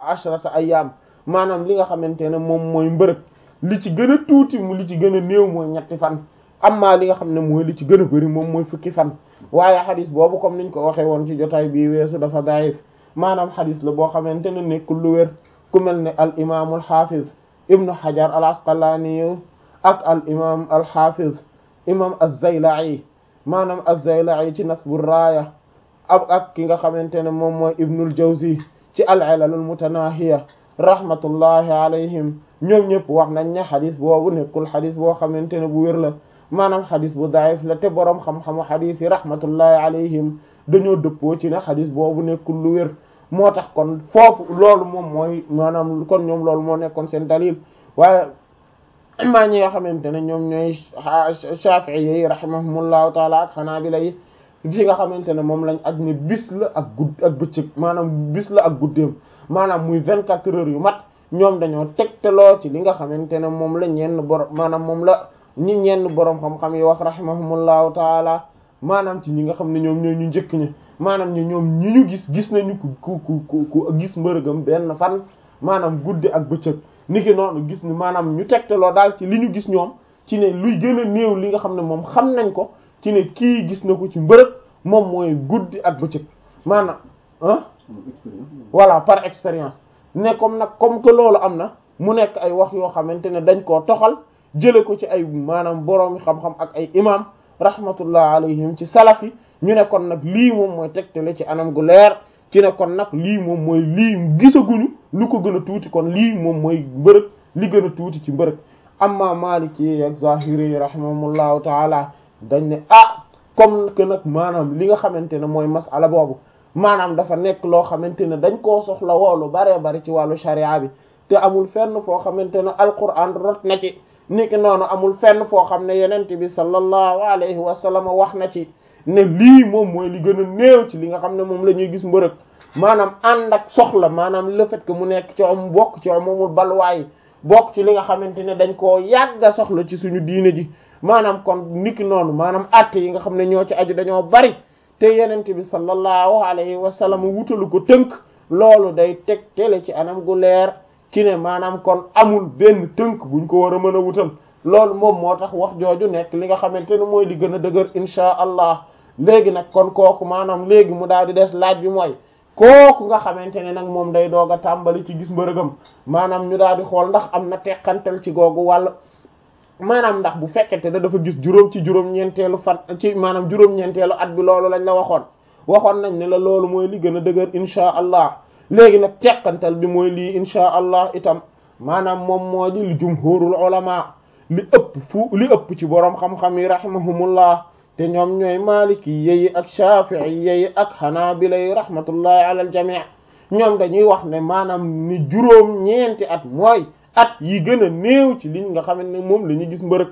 ashrata ayyam maanaam li nga xamante ne moom mooy mbërëg li ci gën a tuuti mu li ci gën a néew mooy ñetti fan amma li nga xam ne mooy li ci gën a bari moom mooy fukki fan waaye xadis boobu comme niñ ko waxee woon ci jotaay bii weesu dafa daif maanaam xadis la boo xamante ne nekkul lu wér ku mel ne al imaamul xaafiz ibnu hajar al asqalaani ak al imaam al xaafiz imaam az-Zayla'i maanaam az-Zayla'i ci nasbu raaya ak ak ki nga xamante ne moom mooy ibnul jawzi ci al ilalul mutanahiya rahmatullahi alayhim ñoom ñëpp wax nañ ne xadis boobu nekkul xadis boo xamante ne bu wér la maanaam xadis bu daif la te boroom xam-xamu xadis yi rahmatullahi alayhim dañoo dëppoo ci ne xadis boobu nekkul lu wér moo tax kon foofu loolu moom mooy maanaam kon ñoom loolu moo nekkoon seen dalil waaye maa ñi nga xamante ne ñoom ñooy Shafi'i yi rahimahumullahu taala ak Hanabila yi fi nga xamante ne moom lañ aj ne bis la ak gudd ak bëccëg maanaam bis la ak guddeem maanaam muy vingt quatre heures yu mat ñoom dañoo tegtaloo ci li nga xamante ne moom la ñenn borom maanaam moom la ñi ñenn borom xam-xam yi wax rahimahumullahu taala maanaam ci ñi nga xam ne ñoom ñoo ñu njëkk ñi maanaam ñi ñoom ñi ñu gis gis nañu ku ku ku ku gis mbërëgam benn fan maanaam guddi ak bëccëg niki noonu gis ni maanaam ñu tegtaloo daal ci li ñu gis ñoom ci ne luy gën a néew li nga xam ne moom xam nañ ko ci ne kii gis na ko ci mbërëg moom mooy guddi ak bëccëg maanaam ah voilà par expérience ne comme nag comme que loolu am na mu nekk ay wax yoo xamante ne dañ koo toxal jële ko ci ay maanaam boroomi xam-xam ak ay imam rahmatullah alayhim ci salaf yi ñu ne kon nag lii moom mooy tegtale ci anam gu leer ci ne kon nag lii moom mooy lii gisaguñu lu ko gën a tuuti kon lii moom mooy mbërëg li gën a tuuti ci mbërëg amma maliki ak zahiri rahimahumullahu taala dañ ne ah comme que nag maanaam li nga xamante ne mooy masala boobu maanaam dafa nekk loo xamante ne dañ koo soxla woolu baree bari ci wàllu sharia bi te amul fenn foo xamante ne alquran rot na ci niki noonu amul fenn foo xam ne yenente bi sallallahu alayhi wa sallam wax na ci ne lii moom mooy li gën a néew ci li nga xam ne moom la ñuy gis mbërëg maanaam ànd ak soxla maanaam le fait que mu nekk ci om bokk ci omamul balwaay bokk ci li nga xamante ne dañ koo yàgga soxla ci suñu diine ji maanaam kon niki noonu maanaam àtte yi nga xam ne ñoo ci aju dañoo bari te yenente bi sallallahu alayhi wa sallam wutalu ko tënk loolu day teg tele ci anam gu leer ci ne maanaam kon amul benn tënk buñ ko war a mën a wutal loolu moom moo tax wax jooju nekk li nga xamante ne mooy li gën a dëgër insha allah léegi nag kon kooku maanaam léegi mu daal di des laaj bi mooy kooku nga xamante ne nag moom day doog a tàmbali ci gis mbërëgam maanaam ñu daal di xool ndax am na teqantal ci googu wàll maanaam ndax bu fekkente ne dafa gis juróom ci juróom-ñeenteelu fan ci maanaam juróom-ñeenteelu at bi loolu lañ la waxoon waxoon nañ ne la loolu mooy li gën a dëgër insha allah léegi nag teqantal bi mooy lii insha allah itam maanaam moom moo di li jumhurul ulama li ëpp fu li ëpp ci boroom xam-xam yi rahimahumullah te ñoom ñooy maliki yeyi ak shafi'i yeyi ak hanabila yi rahmatullahi ala al jami' ñoom dañuy wax ne maanaam ni juróom ñeenti at mooy at yi gën a néew ci liñ nga xamante ne moom la ñu gis mbërëg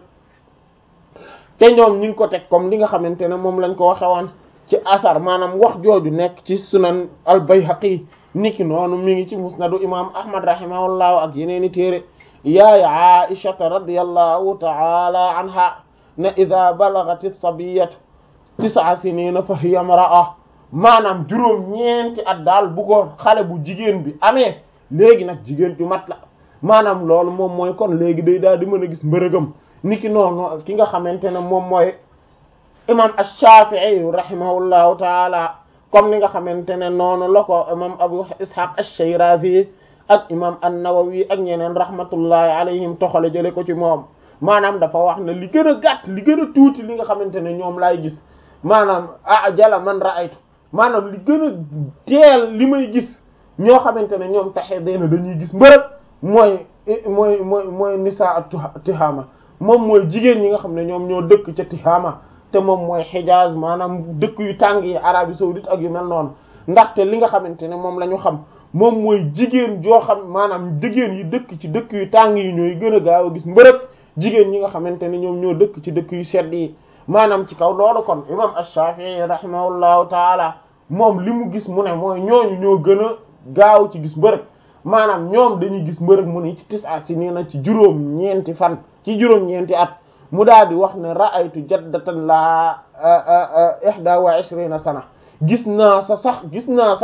te ñoom ñu ngi ko teg comme li nga xamante ne moom lañ ko waxe woon ci asar maanaam wax jooju nekk ci sunan al bayhaqi niki noonu mi ngi ci musnadu imam ahmad rahimahullahu ak yeneeni téere yaay aishata radiyallahu ta'ala anha ne ida balagat as-sabiyatu tis'a sinina fa hiya imra'a maanaam juróom ñeenti at daal bu ko xale bu jigéen bi amee léegi nag jigéen ju mat la maanaam loolu moom mooy kon léegi day daal di mën a gis mbërëgam niki noonu ki nga xamante ne moom mooy imam ash-Shafi'i rahimahullahu taala comme ni nga xamante ne noonu la ko imam Abu Ishaq ash-Shirazi ak imam an-Nawawi ak ñeneen rahmatullahi alayhim toxale jële ko ci moom maanaam dafa wax ne li gën a gàtt li gën a tuuti li nga xamante ne ñoom laay gis maanaam ah jala man ra'aytu maanaam li gën a teel li may gis ñoo xamante ne ñoom taxe dee na dañuy gis mbërëg mooy mooy mooy mooy nisa Tihama moom mooy jigéen ñi nga xam ne ñoom ñoo dëkk ca Tihama te moom mooy Hijaz maanaam dëkk yu tàng yi Arabie saoudite ak yu mel noonu ndaxte li nga xamante ne moom la ñu xam moom mooy jigéen joo xam maanaam jigéen yi dëkk ci dëkk yu tàng yi ñooy gën a gaaw a gis mbërëg jigéen ñi nga xamante ne ñoom ñoo dëkk ci dëkk yu sedd yi maanaam ci kaw loolu kon imam ash-Shafi'i rahimahullahu taala moom li mu gis mu ne mooy ñooñu ñoo gën a gaaw ci gis mbërëg maanaam ñoom dañuy gis mbërëg mu ne ci tis'a si nii na ci juróom ñeenti fan ci juróom ñeenti at mu daal di wax ne ra'aytu jaddatan la ihda wa ishrina sana gis naa sa sax gis naa sax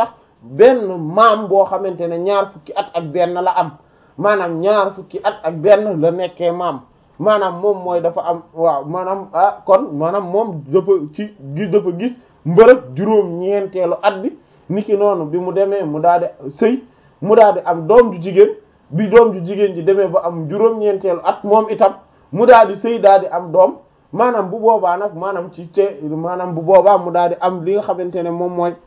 benn maam boo xamante ne ñaar fukki at ak benn la am maanaam ñaar fukki at ak benn la nekkee maam maanaam moom mooy dafa am waaw maanaam ah kon maanaam moom dafa ci gis dafa gis mbërëg juróom ñeenteelu at bi niki noonu bi mu demee mu daal di sëy mu daal di am doom ju jigéen bi doom ju jigéen ji demee ba am juróom ñeenteelu at moom itam mu daal di sëy daal di am doom maanaam bu boobaa nag maanaam ci te maanaam bu boobaa mu daal di am li nga xamante ne moom mooy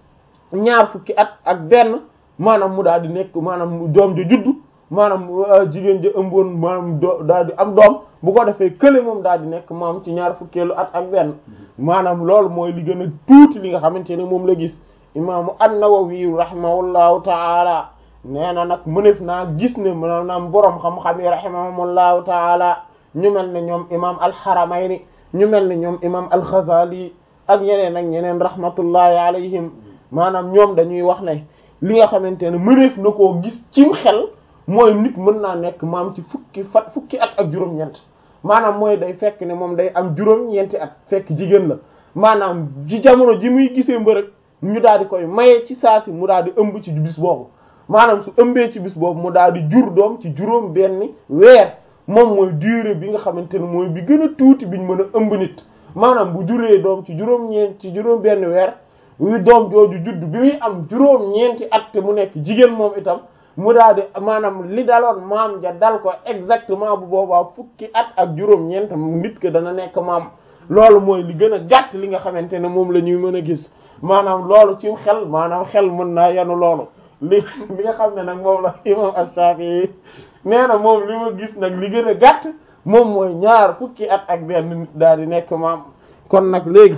ñaar fukki at ak benn maanaam mu daal di nekk maanaam doom ja juddu maanaam jigéen ja ëmboon maanaam do daal di am doom bu ko defee kële moom daal di nekk maam ci ñaar fukkeelu at ak benn maanaam loolu mooy li gën a tuuti li nga xamante ne moom la gis imaamu an-Nawawi rahimahullahu taala nee na nag mënef naa gis ne maanaam boroom xam-xam yi rahimahumullahu taala ñu mel ne ñoom imam al-Haramayni ñu mel ne ñoom imam al-Ghazali ak ñeneen ak ñeneen rahmatullahi alayhim maanaam ñoom dañuy wax ne li nga xamante ne mëneef na koo gis cim xel mooy nit mën naa nekk maam ci fukki fat fukki at ak juróom-ñeent maanaam mooy day fekk ne moom day am juróom-ñeenti at fekk jigéen la maanaam ci jamono ji muy gisee mbërëg ñu daal di koy maye ci saa si mu daal di ëmb ci bis boobu maanaam su ëmbee ci bis boobu mu daal di jur doom ci juróom benn weer moom mooy durée bi nga xamante ne mooy bi gën a tuuti biñ mën a ëmb nit maanaam bu juree doom ci juróom-ñeent ci juróom benn weer wi doom jooju judd bi muy am juróom-ñeenti at te mu nekk jigéen moom itam mu daal di maanaam li daloon maam ja dal ko exactement bu boobaa fukki at ak juróom-ñeent nit ke dana nekk maam loolu mooy li gën a gàtt li nga xamante ne moom la ñuy mën a gis maanaam loolu ci xel maanaam xel mën naa yanu loolu li li nga xam ne nag moom la imam Ash-Shafi'i nee na moom li ma gis nag li gën a gàtt moom mooy ñaar fukki at ak benn nit daal di nekk maam kon nag léegi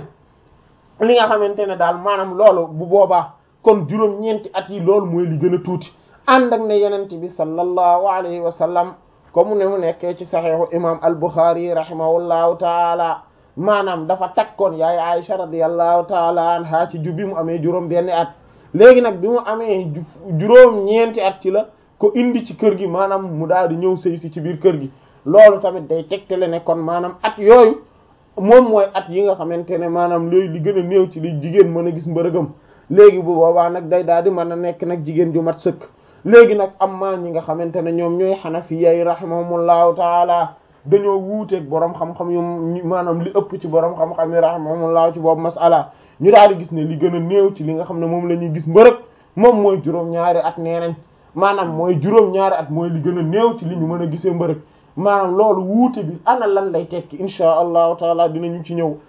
li nga xamante ne daal maanaam loolu bu boobaa kon juróom-ñeenti at yi loolu mooy li gën a tuuti ànd ak ne yenente bi sallallahu alayhi wa sallam comme ne mu nekkee ci saxiixu imam al-Bukhari rahimahullahu taala maanaam dafa takkoon yaay Aisha radiyallahu taala anha ci ju bi mu amee juróom benn at léegi nag bi mu amee juróom ñeenti at ci la ko indi ci kër gi maanaam mu daal di ñëw sëy si ci biir kër gi loolu tamit day tegtale ne kon maanaam at yooyu moom mooy at yi nga xamante ne maanaam looyu li gën a néew ci li jigéen mën a gis mbërëgam léegi bu boobaa nag day daal di mën a nekk nag jigéen ju mat sëkk léegi nag am maa ñi nga xamante ne ñoom ñooy xanafiya yi rahimahumullahu taala dañoo wuuteeg borom xam-xam yu maanaam li ëpp ci borom xam-xam yi rahimahumullahu ci boobu masala ñu daal di gis ne li gën a néew ci li nga xam ne moom la ñuy gis mbërëg moom mooy juróom-ñaari at nee nañ maanaam mooy juróom-ñaari at mooy li gën a néew ci li ñu mën a gisee mbërëg maanaam loolu wuute bi ana lan lay tekki insha allahu taala dinañu ci ñëw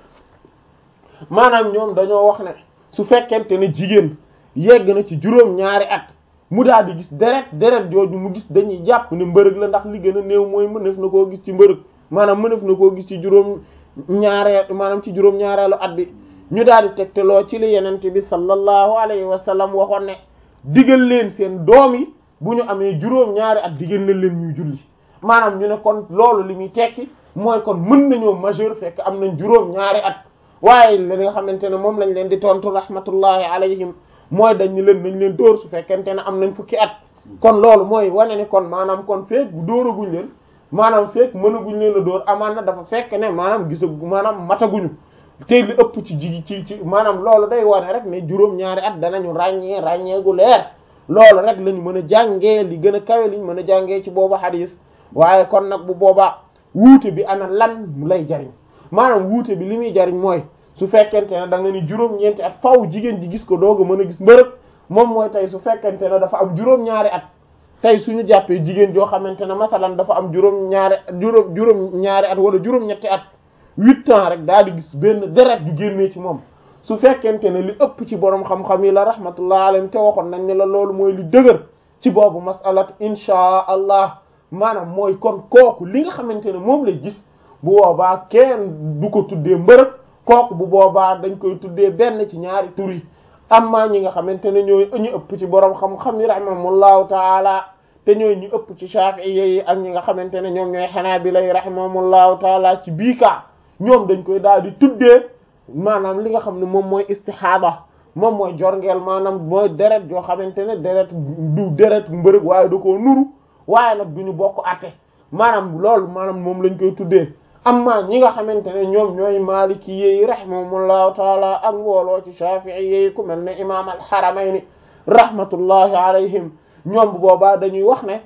maanaam ñoom dañoo wax ne su fekkente ne jigéen yegg na ci juróom-ñaari at mu daal di gis deret deret jooju mu gis dañuy jàpp ne mbërëg la ndax li gën a néew mooy mënef na koo gis ci mbërëg maanaam mënef na koo gis ci juróom ñaareel maanaam ci juróom ñaareelu at bi ñu daal di tegteloo ci li yenente bi sallallahu alayhi wa sallam waxoon ne digal leen seen doom yi bu ñu amee juróom ñaari at digal leen leen ñuy julli maanaam ñu ne kon loolu li muy tekki mooy kon mën nañoo majeur fekk am nañ juróom ñaari at waaye li nga xamante ne moom lañ leen di tontu rahmatullahi alayhim mooy dañ ñu leen nañ leen dóor su fekkente ne am nañ fukki at kon loolu mooy wane ni kon maanaam kon feek bu dóoraguñ leen maanaam feek mënaguñ leen a dóor amaan na dafa fekk ne maanaam gisa maanaam mataguñu te li ëpp ci jigi ci ci maanaam loolu day wane rek ne juróom ñaari at danañu ràññee ràññee gu leer loolu rek lañu mën a jàngee li gën a kawe liñ mën a jàngee ci boobu hadis waaye kon nag bu boobaa wuute bi ana lan lay jariñ maanaam wuute bi li muy jariñ mooy su fekkente ne da nga ni juróom-ñeenti at faw jigéen ji gis ko doog a mën a gis mbërëg moom mooy tey su fekkente ne dafa am juróom-ñaari at tey suñu jàppee jigéen joo xamante ne masalan dafa am juróom-ñaari juróom juróom-ñaari at wala juróom-ñetti at huit ans rek daal di gis benn deret ju génnee ci moom su fekkente ne li ëpp ci borom xam-xam yi la rahmatullah alayhim te waxoon nañ ne la loolu mooy li dëgër ci boobu masalat inchaa allah maanaam mooy kon kooku li nga xamante ne moom lay gis bu boobaa kenn du ko tuddee mbërëg kooku bu boobaa dañ koy tuddee benn ci ñaari tur yi amma ñi nga xamante ne ñooy ñu ëpp ci borom xam-xam yi rahimahumullahu taala te ñooy ñu ëpp ci shafi'iyya yi ak ñi nga xamante ne ñoom ñooy hanabila yi rahimahumullahu taala ci bii kaa ñoom dañ koy daal di tuddee maanaam li nga xam ne moom mooy istihada moom mooy jorngeel maanaam mooy deret joo xamante ne deret du deret mbërëg waaye da koo nuru waaye nag du ñu bokk atte maanaam loolu maanaam moom lañ koy tuddee amma ñi nga xamante ne ñoom ñooy maliki yi rahimahumullahu taala ak mbooloo ci shafi'i yi ku mel ne imam al-haramayni rahmatullahi alayhim ñoom bu boobaa dañuy wax ne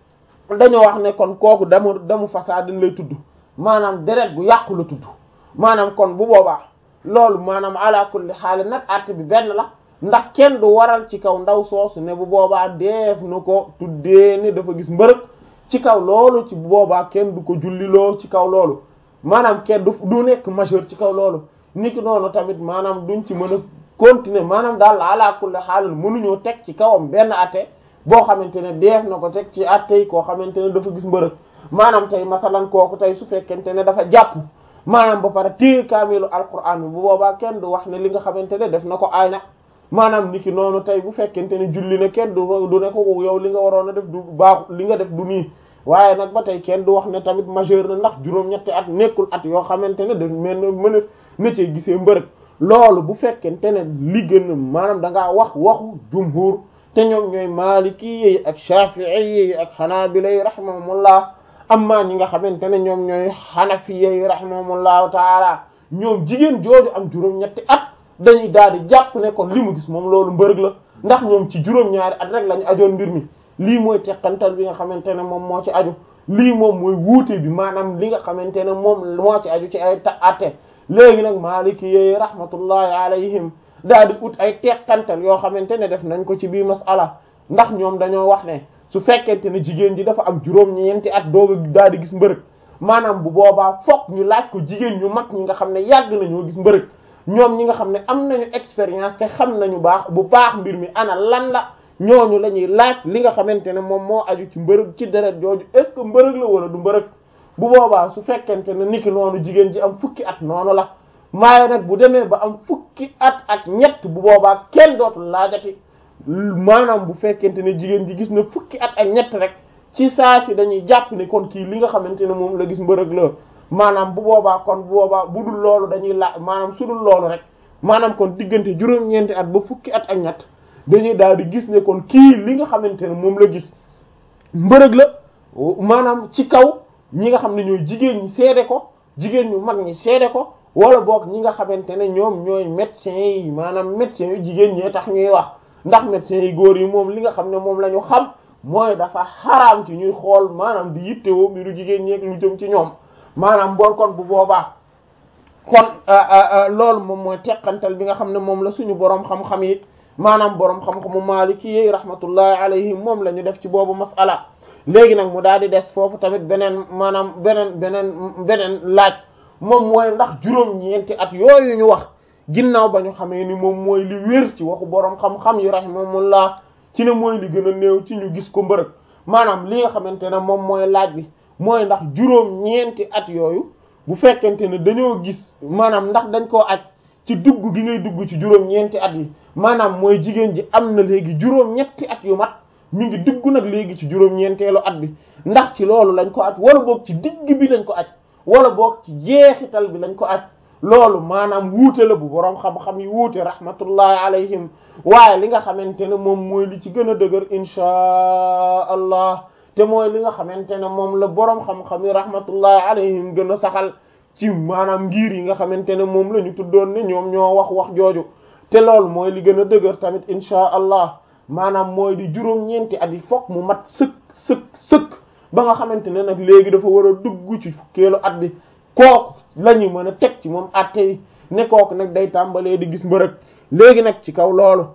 dañoo wax ne kon kooku damu damu fasaadin lay tudd maanaam deret gu yàqu la tudd maanaam kon bu boobaa loolu maanaam ala kulli xaal nag àtte bi benn la ndax kenn du waral ci kaw ndaw soosu ne bu boobaa def na ko tuddee ne dafa gis mbërëg ci kaw loolu ci bu boobaa kenn du ko julliloo ci kaw loolu maanaam kenn du du nekk majeur ci kaw loolu niki noonu tamit maanaam duñ ci mën a continuer maanaam daal ala kulli xaal mënuñoo teg ci kawam benn àtte boo xamante ne def na ko teg ci àtte yi koo xamante ne dafa gis mbërëg maanaam tey masalan kooku tey su fekkente ne dafa jàpp maanaam ba pare téye kaamilu alquran bi bu boobaa kenn du wax ne li nga xamante ne def na ko aay na maanaam niki noonu tey bu fekkente ne julli na kenn du du ne ko yow li nga waroon a def du baaxu li nga def du nii waaye nag ba tey kenn du wax ne tamit majeur na ndax juróom-ñetti at nekkul at yoo xamante ne daf mel ne mën a na cee gisee mbërëg loolu bu fekkente ne li gën maanaam da ngaa wax waxu jumhur te ñoom ñooy maliki yi ak shafi'i yi ak hanabila yi rahimahumullah amma ñi nga xamante ne ñoom ñooy hanafiya yi rahimahumullahu taala ñoom jigéen jooju am juróom-ñetti at dañuy daal di jàpp ne kon li mu gis moom loolu mbërëg la ndax ñoom ci juróom-ñaari at rek lañu ajoon mbir mi lii mooy teqantal bi nga xamante ne moom moo ci aju lii moom mooy wuute bi maanaam li nga xamante ne moom moo ci aju ci ay ta atte léegi nag maaliki yi rahmatullahi alayhim daal di ut ay teqantal yoo xamante ne def nañ ko ci bii masala ndax ñoom dañoo wax ne su fekkente ne jigéen ji dafa am juróom-ñeenti at dooga daal di gis mbërëg maanaam bu boobaa fokk ñu laaj ko jigéen ñu mag ñi nga xam ne yàgg nañoo gis mbërëg ñoom ñi nga xam ne am nañu expérience te xam nañu baax bu baax mbir mi ana lan la ñooñu la ñuy laaj li nga xamante ne moom moo aju ci mbërëg ci deret jooju est ce que mbërëg la wala du mbërëg bu boobaa su fekkente ne niki noonu jigéen ji am fukki at noonu la maaye nag bu demee ba am fukki at ak ñett bu boobaa kenn dootul laajati maanaam bu fekkente ne jigéen ji gis na fukki at ak ñett rek ci saa si dañuy jàpp ne kon kii li nga xamante ne moom la gis mbërëg la maanaam bu boobaa kon bu boobaa bu dul loolu dañuy laaj maanaam su dul loolu rek maanaam kon diggante juróom-ñeenti at ba fukki at ak ñett dañuy daal di gis ne kon kii li nga xamante ne moom la gis mbërëg la maanaam ci kaw ñi nga xam ne ñooy jigéen ñi seede ko jigéen ñu mag ñi seede ko wala boog ñi nga xamante ne ñoom ñooy médecins yi maanaam médecins yu jigéen ñee tax ñuy wax ndax médecins yi góor yi moom li nga xam ne moom la ñu xam mooy dafa xaraam ci ñuy xool maanaam di yittewoo mbiru jigéen ñeeg lu jëm ci ñoom maanaam bool kon bu boobaa kon loolu moom mooy teqantal bi nga xam ne moom la suñu boroom xam-xam yi maanaam boroom xam-xamu maaliki yi rahmatullahi alayhim moom la ñu def ci boobu masala léegi nag mu daal di des foofu tamit beneen maanaam beneen beneen beneen laaj moom mooy ndax juróom-ñeenti at yooyu ñu wax ginnaaw ba ñu xamee ni moom mooy li wér ci waxu boroom xam-xam yi rahimahumullah ci ne mooy li gën a néew ci ñu gis ko mbërëg maanaam li nga xamante ne moom mooy laaj bi mooy ndax juróom-ñeenti at yooyu bu fekkente ne dañoo gis maanaam ndax dañ koo aj ci dugg gi ngay dugg ci juróom-ñeenti at yi maanaam mooy jigéen ji am na léegi juróom-ñetti at yu mat mi ngi dugg nag léegi ci juróom-ñeenteelu at bi ndax ci loolu lañ ko aj wala boog ci digg bi lañ ko aj wala boog ci jeexital bi lañ ko aj loolu maanaam wuute la bu boroom xam-xam yi wuute rahmatullahi alayhim waaye li nga xamante ne moom mooy li ci gën a dëgër inchaa allah te mooy li nga xamante ne moom la boroom xam-xam yi rahmatullahi alayhim gën a saxal ci maanaam ngir yi nga xamante ne moom la ñu tuddoon ne ñoom ñoo wax wax jooju te loolu mooy li gën a dëgër tamit inchaa allah maanaam mooy di juróom-ñeenti at yi fokk mu mat sëkk sëkk sëkk ba nga xamante ne nag léegi dafa war a dugg ci fukkeelu at bi kooku la ñu mën a teg ci moom atte yi ne kooku nag day tàmbalee di gis mbërëg léegi nag ci kaw loolu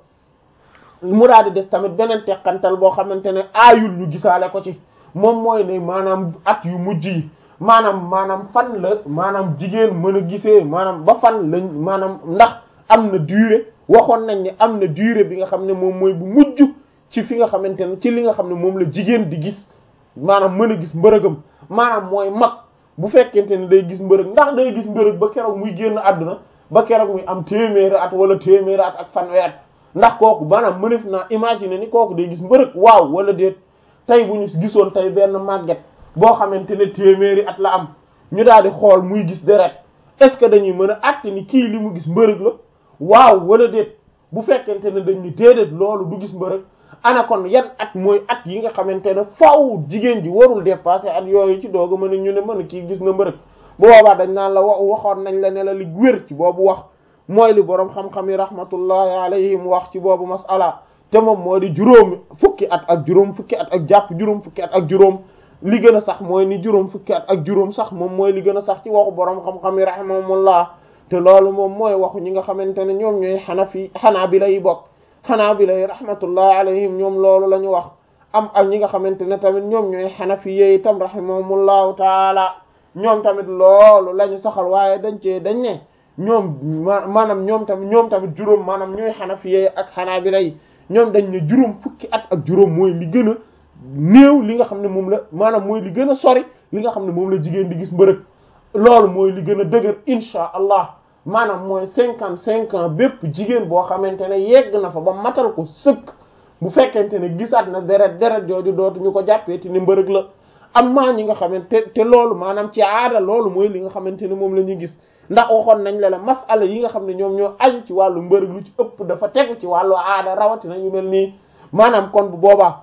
mu daal di des tamit beneen teqantal boo xamante ne aayul ñu gisaale ko ci moom mooy ne maanaam at yu mujj yi maanaam maanaam fan la maanaam jigéen mën a gisee maanaam ba fan lañ maanaam ndax am na durée waxoon nañ ne am na durée bi nga xam ne moom mooy bu mujj ci fi nga xamante ne ci li nga xam ne moom la jigéen di gis maanaam mën a gis mbërëgam maanaam mooy mag bu fekkente ne day gis mbërëg ndax day gis mbërëg ba keroog muy génn àdduna ba keroog muy am téeméeri at wala téeméeri at ak fanweer ndax kooku maanaam mënef naa imaginer ni kooku day gis mbërëg waaw wala déet tey bu ñu gisoon tey benn màgget boo xamante ne téeméeri at la am ñu daal di xool muy gis deret est-ce que dañuy mën a àtte ni kii li mu gis mbërëg la waaw wala déet bu fekkente ne dañ ni déedéet loolu du gis mbërëg ana kon yan at mooy at yi nga xamante ne faaw jigéen ji warul dépasser at yooyu ci doog a mën a ñu ne mën a kii gis na mbërëg bu boobaa dañ naan la wax waxoon nañ la ne la li wér ci boobu wax mooy li boroom xam-xam yi rahmatullahi alayhim wax ci boobu masala te moom moo di juróom fukki at ak juróom fukki at ak jàpp juróom fukki at ak juróom li gën a sax mooy ni juróom fukki at ak juróom sax moom mooy li gën a sax ci waxu borom xam-xam yi rahimahumullah te loolu moom mooy waxu ñi nga xamante ne ñoom ñooy xanafi xanaabila yi bokk xanaabila yi rahmatullahi alayhim ñoom loolu la ñu wax am ak ñi nga xamante ne tamit ñoom ñooy xanafi yi itam rahimahumullahu taala ñoom tamit loolu la ñu saxal waaye dañ cee dañ ne ñoom maanaam ñoom tamit ñoom tamit juróom maanaam ñooy xanafi yi ak xanaabila yi ñoom dañ ne juróom fukki at ak juróom mooy li gën a néew li nga xam ne moom la maanaam mooy li gën a sori li nga xam ne moom la jigéen di gis mbërëg loolu mooy li gën a dëgër insha allah maanaam mooy cinquante cinq ans bépp jigéen boo xamante ne yegg na fa ba matal ko sëkk bu fekkente ne gisaat na deret deret jooju dootuñu ko jàppee te ni mbërëg la am maa ñi nga xamante te loolu maanaam ci aada loolu mooy li nga xamante ne moom la ñuy gis ndax waxoon nañ la la masala yi nga xam ne ñoom ñoo aju ci wàllu mbërëg lu ci ëpp dafa tegu ci wàllu aada rawatina yu mel nii maanaam kon bu boobaa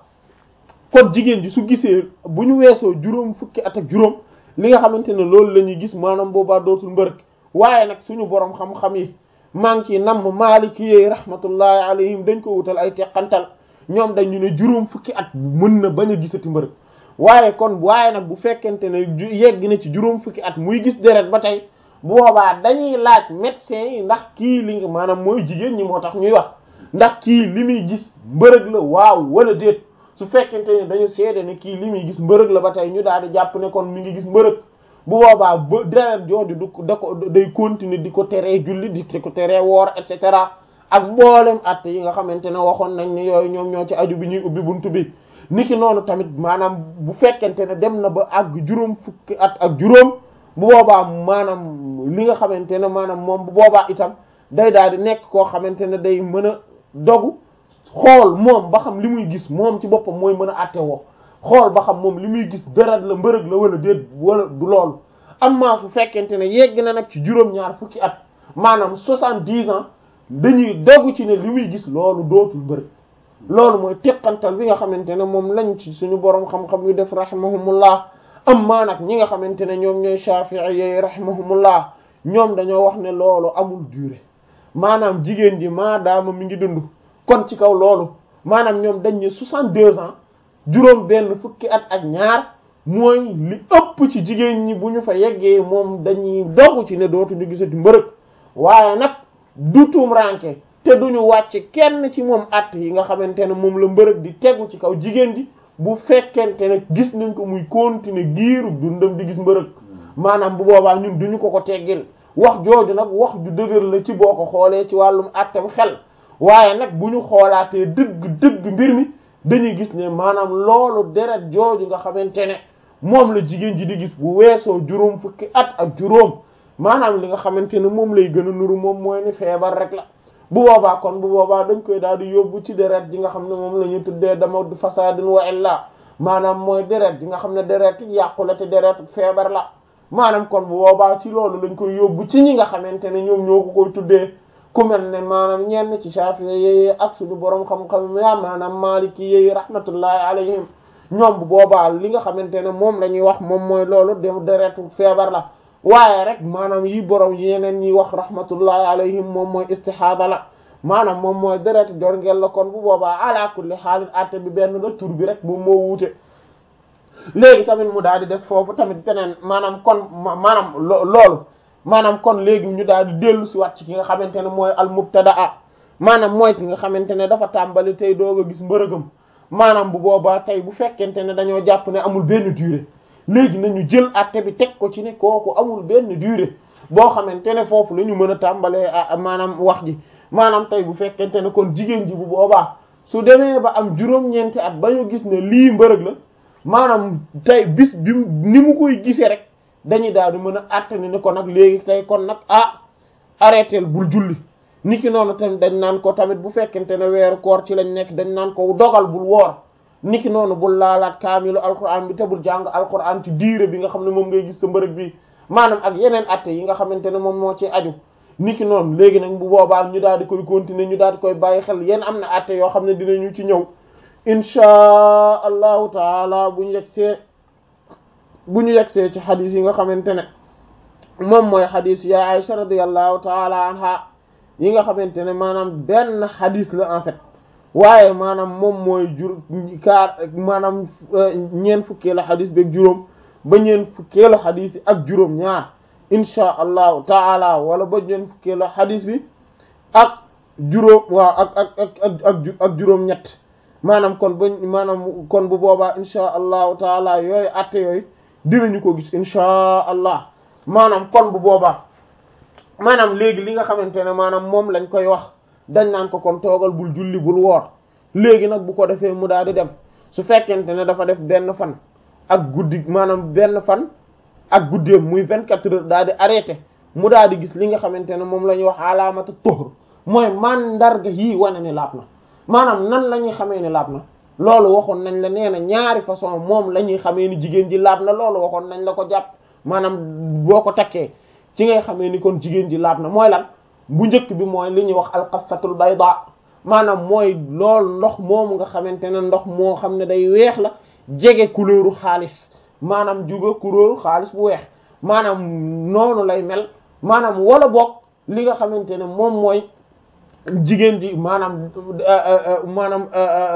kon jigéen ji su gisee bu ñu weesoo juróom fukki at ak juróom li nga xamante ne loolu la ñuy gis maanaam boobaa dootul mbërëg waaye nag suñu borom xam-xam yi maa ngi ciy namm maaliki yi rahmatullahi alayhim dañ ko wutal ay teqantal ñoom dañu ne juróom fukki at mën na bañ a gisati mbërëg waaye kon waaye nag bu fekkente ne yegg na ci juróom fukki at muy gis deret ba tey bu boobaa dañuy laaj médecin yi ndax kii li nga maanaam mooy jigéen ñi moo tax ñuy wax ndax kii li muy gis mbërëg la waaw wala déet su fekkente ne dañu seede ne kii li muy gis mbërëg la ba tey ñu daal di jàpp ne kon mi ngi gis mbërëg bu boobaa ba deret jooju du da ko day continuer di ko teree julli di ko teree woor et cetera ak mboolem at yi nga xamante ne waxoon nañ ne yooyu ñoom ñoo ci aju bi ñuy ubbi buntu bi niki noonu tamit maanaam bu fekkente ne dem na ba àgg juróom fukki at ak juróom bu boobaa maanaam li nga xamante ne maanaam moom bu boobaa itam day daal di nekk koo xamante ne day mën a dogu xool moom ba xam li muy gis moom ci boppam mooy mën a àtte woo xool ba xam moom li muy gis deret la mbërëg la wala déet wala du loolu amma su fekkente ne yegg na nag ci juróom-ñaar fukki at maanaam soixante-dix ans dañuy dogu ci ne li muy gis loolu dootul mbërëg loolu mooy teqantal bi nga xamante ne moom lañ ci suñu borom xam-xam yu def rahimahumullah amma nag ñi nga xamante ne ñoom ñooy shafi'i yi rahimahumullah ñoom dañoo wax ne loolu amul durée maanaam jigéen ji maadaama mi ngi dund kon ci kaw loolu maanaam ñoom dañ ne soixante-deux ans juróom benn fukki at ak ñaar mooy li ëpp ci jigéen ñi bu ñu fa yeggee moom dañuy dogu ci ne dootuñu gisati mbërëg waaye nag du tuum ranke te duñu wàcc kenn ci moom at yi nga xamante ne moom la mbërëg di tegu ci kaw jigéen ji bu fekkente ne gis nañ ko muy continuer giiru dundam di gis mbërëg maanaam bu boobaa ñun duñu ko ko teggil wax jooju nag wax ju dëgër la ci boo ko xoolee ci wàllum attam xel waaye nag bu ñu xoolaatee dëgg dëgg mbir mi dañuy gis ne maanaam loolu deret jooju nga xamante ne moom la jigéen ji di gis bu weesoo juróom fukki at ak juróom maanaam li nga xamante ne moom lay gën a nuru moom mooy ni feebar rek la bu boobaa kon bu boobaa dañ koy daal di yóbbu ci deret ji nga xam ne moom la ñu tuddee dama fasadin wa illa maanaam mooy deret ji nga xam ne deret yàqu la te deret feebar la maanaam kon bu boobaa ci loolu lañ koy yóbbu ci ñi nga xamante ne ñoom ñoo ko koy tuddee ku mel ne maanaam ñenn ci Shafi'i yi ak suñu borom xam-xam ya maanaam Maliki yi rahmatullahi alayhim ñoom bu boobaa li nga xamante ne moom la ñuy wax moom mooy loolu de deretu feebar la waaye rek maanaam yi borom yeneen ñi wax rahmatullahi alayhim moom mooy istihada la maanaam moom mooy deret jorngel la kon bu boobaa ala kulli xaalis atte bi benn la tur bi rek moom moo wuute léegi tamit mu daal di des foofu tamit beneen maanaam kon maanaam loolu maanaam kon léegi ñu daal di dellu si wat ci ki nga xamante ne mooy al mubtadaa maanaam mooy ki nga xamante ne dafa tàmbali tey doog a gis mbërëgam maanaam bu boobaa tey bu fekkente ne dañoo jàpp ne amul benn durée léegi nañu jël atte bi teg ko ci ne kooku amul benn durée boo xamante ne foofu la ñu mën a tàmbalee maanaam wax ji maanaam tey bu fekkente ne kon jigéen ji bu boobaa su demee ba am juróom-ñeenti at ba ñu gis ne lii mbërëg la maanaam tey bis bi ni mu koy gisee rek dañuy daal di mën a àttani ni ko nag léegi tey kon nag ah arrêté bul julli niki noonu tamit dañ naan ko tamit bu fekkente ne weeru koor ci lañ nekk dañ naan ko dogal bul woor niki noonu bul laalaat kaamilu alquran bi te bul jàng alquran ci diire bi nga xam ne moom ngay gis sa mbërëg bi maanaam ak yeneen atte yi nga xamante ne moom moo ci aju niki noonu léegi nag bu boobaa ñu daal di koy continuer ñu daal di koy bàyyi xel yéen am na atte yoo xam ne dinañu ci ñëw inchaa allahu taala bu ñu yegsee bu ñu yegsee ci xadis yi nga xamante ne moom mooy xadis ya Aisha radiyallahu taala anha yi nga xamante ne maanaam benn xadis la en fait waaye maanaam moom mooy jur kaar maanaam ñeent fukkeelu xadis beeg juróom ba ñeent fukkeelu xadis yi ak juróom ñaar insha allahu taala wala ba ñeent fukkeelu xadis bi ak juróom waaw ak ak ak ak ak juróom ñett maanaam kon ba maanaam kon bu boobaa insha allahu taala yooyu atte yooyu dinañu ko gis insha allah maanaam kon bu boobaa maanaam léegi li nga xamante ne maanaam moom lañ koy wax dañ naan ko kon toogal bul julli bul woor léegi nag bu ko defee mu daal di dem su fekkente ne dafa def benn fan ak guddi maanaam benn fan ak guddeem muy vingt-quatre heures daal di arrêté mu daal di gis li nga xamante ne moom la ñuy wax alaamatu tuhr mooy mandarga yii wane ni laab na maanaam nan la ñuy xamee ni laab na loolu waxoon nañ la nee na ñaari façon moom la ñuy xamee ni jigéen ji laab na loolu waxoon nañ la ko jàpp maanaam boo ko takkee ci ngay xamee ni kon jigéen ji laab na mooy lan bu njëkk bi mooy li ñuy wax alqasatul bayda maanaam mooy loolu ndox moomu nga xamante ne ndox moo xam ne day weex la jege couleuru xaalis maanaam juga couleuru xaalis bu weex maanaam noonu lay mel maanaam wala boog li nga xamante ne moom mooy jigéen ji maanaam maanaam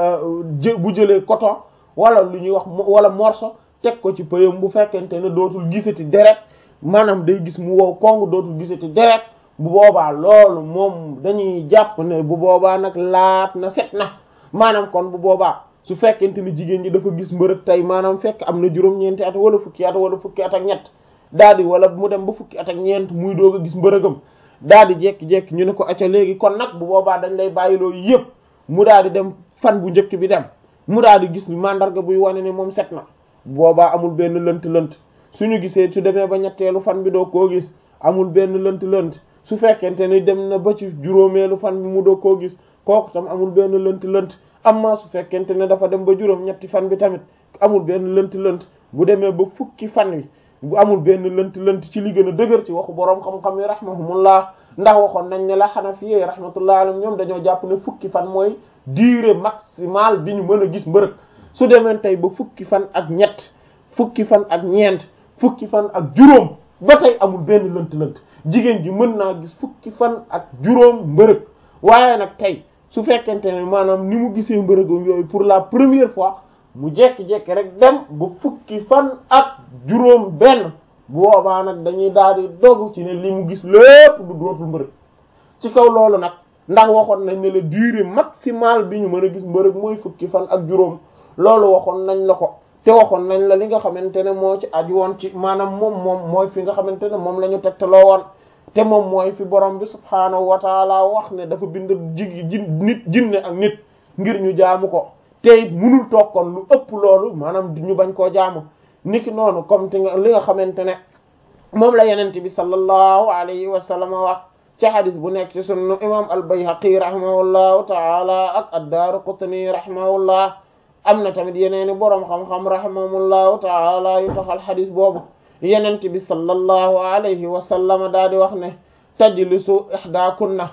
jë bu jëlee coton wala lu ñuy wax wala morceau teg ko ci pëyam bu fekkente ne dootul gisati deret maanaam day gis mu wow kong dootul gisati deret bu boobaa loolu moom dañuy jàpp ne bu boobaa nag laat na set na maanaam kon bu boobaa su fekkente ni jigéen ji dafa gis mbërëg tey maanaam fekk am na juróom-ñeenti at wala fukki at wala fukki at ak ñett daal di wala mu dem ba fukki at ak ñeent muy doog a gis mbërëgam daal di jekki-jekki ñu ne ko acca léegi kon nag bu boobaa dañ lay bàyyi loolu yëpp mu daal di dem fan bu njëkk bi dem mu daal di gis mandarga buy wane ni moom set na bu boobaa amul benn lënt-lënt suñu gisee su demee ba ñetteelu fan bi doo koo gis amul benn lënt-lënt su fekkente ni dem na ba ci juróomeelu fan bi mu doo koo gis kooku tam amul benn lënt-lënt amma su fekkente ne dafa dem ba juróom ñetti fan bi tamit amul benn lënt-lënt bu demee ba fukki fan wi bu amul benn lënt-lënt ci li gën a dëgër ci waxu boroom xam-xam yi rahmahumullah ndax waxoon nañ ne la Hanafi rahmatullah alayhim ñoom dañoo jàpp ne fukki fan mooy durée maximale bi ñu mën a gis mbërëg su demee tey ba fukki fan ak ñett fukki fan ak ñeent fukki fan ak juróom ba tey amul benn lënt-lënt jigéen ji mën naa gis fukki fan ak juróom mbërëg waaye nag tey su fekkente ne maanaam ni mu gisee mbërëgam yooyu pour la première fois mu jekki-jekki rek dem ba fukki fan ak juróom benn bu boobaa nag dañuy daal di dogu ci ne li mu gis lépp du dootul mbërëg ci kaw loolu nag ndax waxoon nañ ne la durée maximale bi ñu mën a gis mbërëg mooy fukki fan ak juróom loolu waxoon nañ la ko te waxoon nañ la li nga xamante ne moo ci aju woon ci maanaam moom moom mooy fi nga xamante ne moom la ñu tegtaloo woon te moom mooy fi borom bi subhaanahu wa taala wax ne dafa bind jig ji nit jinne ak nit ngir ñu jaamu ko te it munul toog kon lu ëpp loolu maanaam ñu bañ koo jaamu niki noonu comme te li nga xamante ne moom la yenente bi sallallahu alayhi wa sallam wax ci hadis bu nekk ci sunnu imam al-Bayhaqi rahimahullahu taala ak ad-Daaraqutni rahimahullah am na tamit yeneeni boroom xam-xam rahimahullahu taala yu taxal hadis boobu yenente bi sallallahu alayhi wa sallam daa di wax ne tajlisu ihdakunna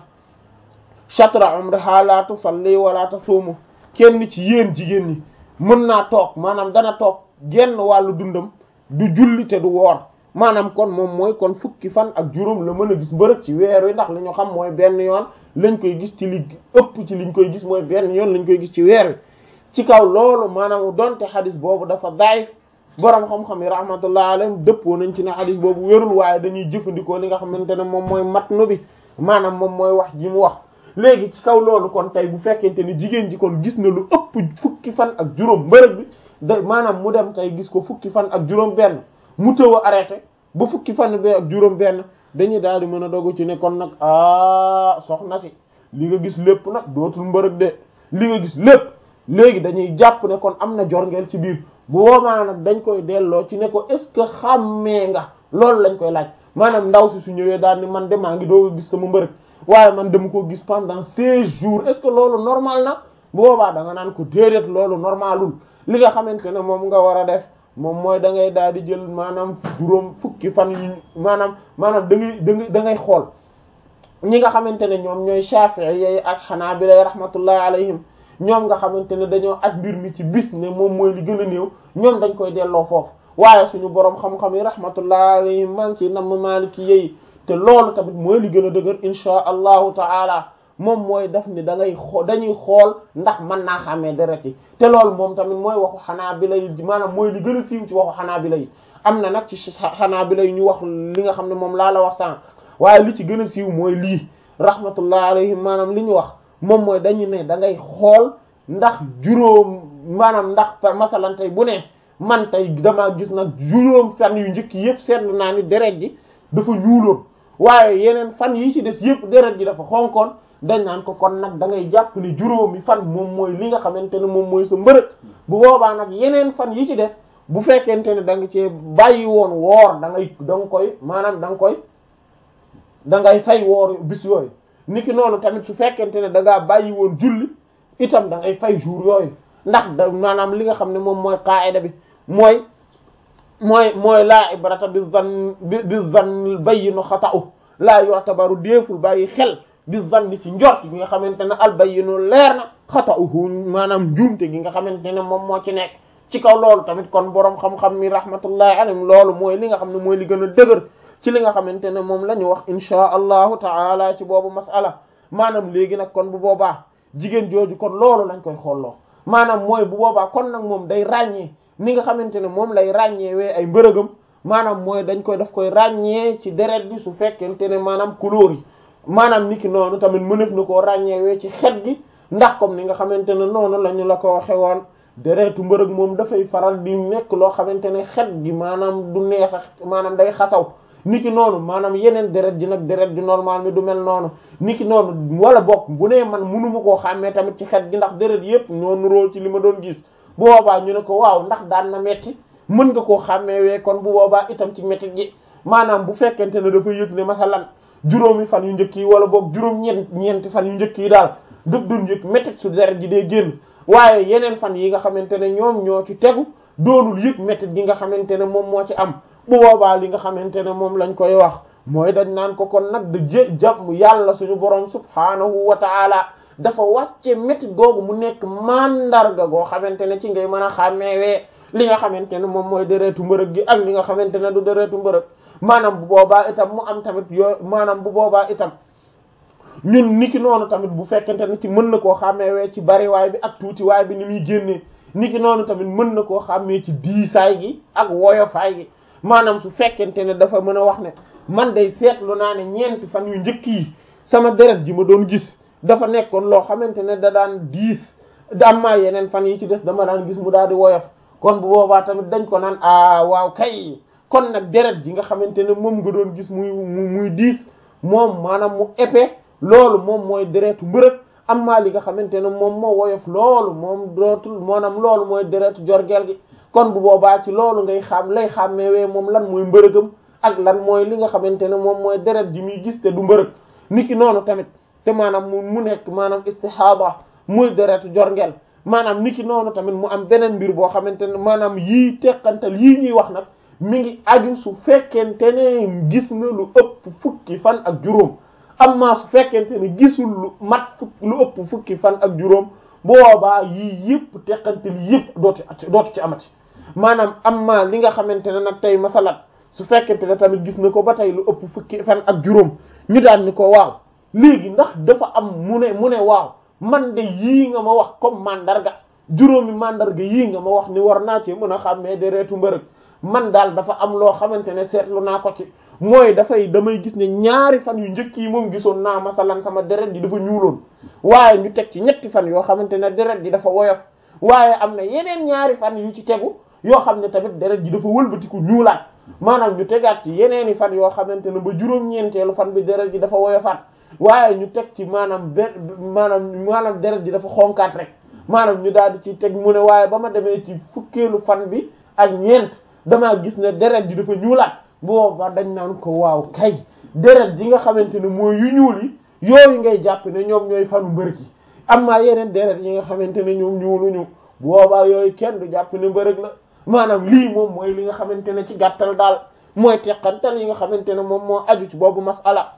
shatra umriha la tusalli wala tasuumu kenn ci yéen jigéen ñi mën naa toog maanaam dana toog genn wàllu dundam du julli te du woor maanaam kon moom mooy kon fukki fan ak juróom la mën a gis mbërëg ci weer wi ndax li ñu xam mooy benn yoon lañ koy gis ci li ëpp ci liñ koy gis mooy benn yoon lañ koy gis ci weer wi ci kaw loolu maanaam donte xadis boobu dafa daif boroom xam-xam yi rahmatullah alayhim dëppoo nañ ci ne xadis boobu wérul waaye dañuy jëfandikoo li nga xamante ne moom mooy matnu bi maanaam moom mooy wax ji mu wax léegi ci kaw loolu kon tey bu fekkente ni jigéen ji kon gis na lu ëpp fukki fan ak juróom mbërëg bi da maanaam mu dem tey gis ko fukki fan ak juróom benn mu tëw a arrêté ba fukki fan bi ak juróom benn dañuy daal di mën a dogu ci ne kon nag ah soxna si li nga gis lépp nag dootul mbërëg de li nga gis lépp léegi dañuy jàpp ne kon am na jorngeel ci biir bu boobaa nag dañ koy delloo ci ne ko est ce que xàmmee nga loolu lañ koy laaj maanaam ndaw si su ñëwee daal ni man de maa ngi doog a gis sama mbërëg waaye man dama ko gis pendant seize jours est ce que loolu normal na bu boobaa da nga naan ko déedéet loolu normalul li nga xamante ne moom nga war a def moom mooy da ngay daal di jël maanaam juróom fukki fan yu maanaam maanaam da ngay da ngay da ngay xool ñi nga xamante ne ñoom ñooy Shafi'i yi ak Hanabila rahmatullahi alayhim ñoom nga xamante ne dañoo aj mbir mi ci bis ne moom mooy li gën a néew ñoom dañ koy delloo foofu waaye suñu borom xam-xam yi rahmatullahi alayhim maa ngi ci namm Maliki yi te loolu tamit mooy li gën a dëgër insha allahu taala moom mooy daf ni da ngay xoo dañuy xool ndax mën naa xàmmee deret yi te loolu moom tamit mooy waxu xanaa bi lay maanaam mooy li gën a siiw ci waxu xanaa bi lay am na nag ci xanaa bi lay ñu wax li nga xam ne moom laa la wax sànq waaye li ci gën a siiw mooy lii rahmatullah alayhim maanaam li ñu wax moom mooy dañu ne da ngay xool ndax juróom maanaam ndax par masalan tey bu ne man tey damaa gis nag juróom fan yu njëkk yëpp seetlu naa ni deret ji dafa ñuuloon waaye yeneen fan yi ci des yëpp deret ji dafa xonkoon dañ naan ko kon nag da ngay jàpp ni juróomi fan moom mooy li nga xamante ne moom mooy sa mbërëg bu boobaa nag yeneen fan yi ci des bu fekkente ne da nga cee bàyyi woon woor da ngay da nga koy maanaam da nga koy da ngay fay woor bis yooyu niki noonu tamit su fekkente ne da ngaa bàyyi woon julli itam da ngay fay jour yooyu ndax da maanaam li nga xam ne moom mooy qaida bi mooy mooy mooy laa ibrata bi zan bi zan bayyinu xata'u laa yu'tabaru déeful bàyyi xel bi zanni ci njort gi nga xamante ne al bayyinu leer na xata'uhu maanaam njuumte gi nga xamante ne moom moo ci nekk ci kaw loolu tamit kon boroom xam-xam mi rahmatullahi alayhim loolu mooy li nga xam ne mooy li gën a dëgër ci li nga xamante ne moom la ñu wax inchaa allahu taala ci boobu masala maanaam léegi nag kon bu boobaa jigéen jooju kon loolu lañ koy xolloo maanaam mooy bu boobaa kon nag moom day ràññee ni nga xamante ne moom lay ràññeewee ay mbërëgam maanaam mooy dañ koy daf koy ràññee ci deret bi su fekkente ne maanaam couleur yi maanaam niki noonu tamit mënef na koo ràññeewee ci xet gi ndax comme ni nga xamante ne noonu la ñu la ko waxe woon deretu mbërëg moom dafay faral di nekk loo xamante ne xet gi maanaam du neex a maanaam day xasaw niki noonu maanaam yeneen deret ji nag deret ji normal mi du mel noonu niki noonu wala bokk bu nee man munuma koo xàmmee tamit ci xet gi ndax deret yépp ñoo nuróo ci li ma doon gis bu boobaa ñu ne ko waaw ndax daan na metti mën nga koo xàmmee wee kon bu boobaa itam ci metti gi maanaam bu fekkente ne dafa yëg ne masalan juróomi fan yu njëkk yi wala boog juróom ñeent ñeenti fan yu njëkk yi daal daf doon yëg métti su deret ji dee génn waaye yeneen fan yi nga xamante ne ñoom ñoo ci tegu doonul yëg métti gi nga xamante ne moom moo ci am bu boobaa li nga xamante ne moom lañ koy wax mooy dañ naan ko kon nag da jë jàmm yàlla suñu borom subhaanahu wa taala dafa wàcce métti googu mu nekk mandarga goo xamante ne ci ngay mën a xàmmeewee li nga xamante ne moom mooy deretu mbërëg gi ak li nga xamante ne du deretu mbërëg maanaam bu boobaa itam mu am tamit yoo maanaam bu boobaa itam ñun niki noonu tamit bu fekkente ne ci mën na koo xàmmeewee ci bariwaay bi ak tuutiwaay bi ni muy génnee niki noonu tamit mën na koo xàmmee ci diisaay gi ak woyofaay gi maanaam su fekkente ne dafa mën a wax ne man day seetlu naa ne ñeenti fan yu njëkk yi sama deret ji ma doon gis dafa nekkoon loo xamante ne da daan diis dammaa yeneen fan yi ci des dama daan gis mu daal di woyof kon bu boobaa tamit dañ ko naan ah waaw kay kon nag deret ji nga xamante ne moom nga doon gis muy muy diis moom maanaam mu épais loolu moom mooy deretu mbërëg amma li nga xamante ne moom moo woyof loolu moom dootul maanaam loolu mooy deretu jorgeel gi kon bu boobaa ci loolu ngay xam lay xàmmeewee moom lan mooy mbërëgam ak lan mooy li nga xamante ne moom mooy deret ji muy gis te du mbërëg niki noonu tamit te maanaam mu mu nekk maanaam istihada muy deretu jorgeel maanaam niki noonu tamit mu am beneen mbir boo xamante ne maanaam yii teqantal yii ñuy wax nag mi ngi aju su fekkente ne gis na lu ëpp fukki fan ak juróom amma su fekkente ne gisul lu mat fukk lu ëpp fukki fan ak juróom boobaa yii yëpp teqantal yëpp dootu dootu ci amati maanaam amma li nga xamante ne nag tey masalat su fekkente ne tamit gis na ko ba tey lu ëpp fukki fan ak juróom ñu daan ni ko waaw léegi ndax dafa am mu ne mu ne waaw man de yii nga ma wax comme mandarga juróomi mandarga yii nga ma wax ni war naa ci mën a xàmmee deretu mbërëg man daal dafa am loo xamante ne seetlu naa ko ci mooy dafay damay gis ne ñaari fan yu njëkk yi moom gisoon naa masalan sama deret ji dafa ñuuloon waaye ñu teg ci ñetti fan yoo xamante ne deret ji dafa woyof waaye am na yeneen ñaari fan yu ci tegu yoo xam ne tamit deret ji dafa wëlbatiku ñuulaat maanaam ñu tegaat ci yeneeni fan yoo xamante ne ba juróom-ñeenteelu fan bi deret ji dafa woyofaat waaye ñu teg ci maanaam be maanaam maanaam deret ji dafa xonkaat rek maanaam ñu daal di ci teg mu ne waaye ba ma demee ci fukkeelu fan bi ak ñeent damaa gis ne deret ji dafa ñuulaat booba dañ naan ko waaw kay deret ji nga xamante ne mooy yu ñuul yi yooyu ngay jàpp ne ñoom ñooy fanu mbërëg yi am maa yeneen deret yi nga xamante ne ñoom ñuuluñu boobaa yooyu kenn du jàpp ne mbërëg la maanaam lii moom mooy li nga xamante ne ci gàttal daal mooy teqantal yi nga xamante ne moom moo aju ci boobu masala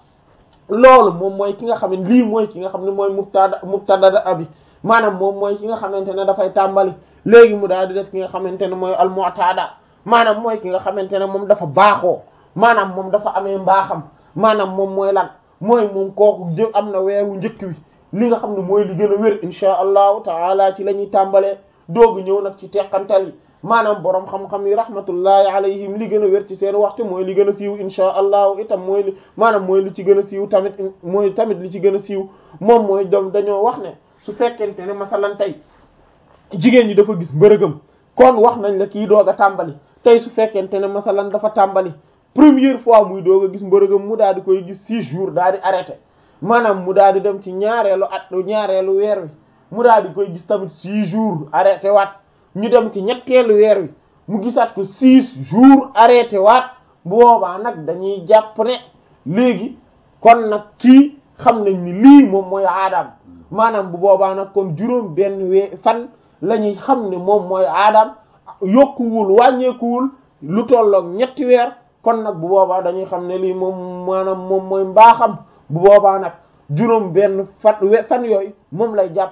loolu moom mooy ki nga xam ne lii mooy ki nga xam ne mooy mubtada mubtada abi maanaam moom mooy ki nga xamante ne dafay tàmbali léegi mu daal di des ki nga xamante ne mooy al mu'tada maanaam mooy ki nga xamante ne moom dafa baaxoo maanaam moom dafa amee mbaaxam maanaam moom mooy lan mooy moom kooku jë am na weeru njëkk wi li nga xam ne mooy li gën a wér insha allahu taala ci la ñuy tàmbalee doogu ñëw nag ci teqantal yi maanaam boroom xam-xam yi rahmatullahi alayhim li gën a wér ci seen waxtu mooy li gën a siiw insha allahu itam mooy li maanaam mooy li ci gën a siiw tamit mooy tamit li ci gën a siiw moom mooy doom dañoo wax ne su fekkente ne masalan tey jigéen ñi dafa gis mbërëgam kon wax nañ la kii doog a tàmbali tey su fekkente ne masalan dafa tàmbali première fois muy doog a gis mbërëgam mu daal di koy gis six jours daal di arrêté maanaam mu daal di dem ci ñaareelu at ñaareelu weer wi mu daal di koy gis tamit six jours arrêté waat ñu dem ci ñetteelu weer wi mu gisaat ko six jours arrêté waat bu boobaa nag dañuy jàpp ne léegi kon nag kii xam nañ ni lii moom mooy aadaam maanaam bu boobaa nag kon juróom benn wee fan la ñuy xam ne moom mooy aadaam yokkuwul wàññeekuwul lu tolloog ñetti weer kon nag bu boobaa dañuy xam ne lii moom maanaam moom mooy mbaaxam bu boobaa nag juróom benn fan fan yooyu moom lay jàpp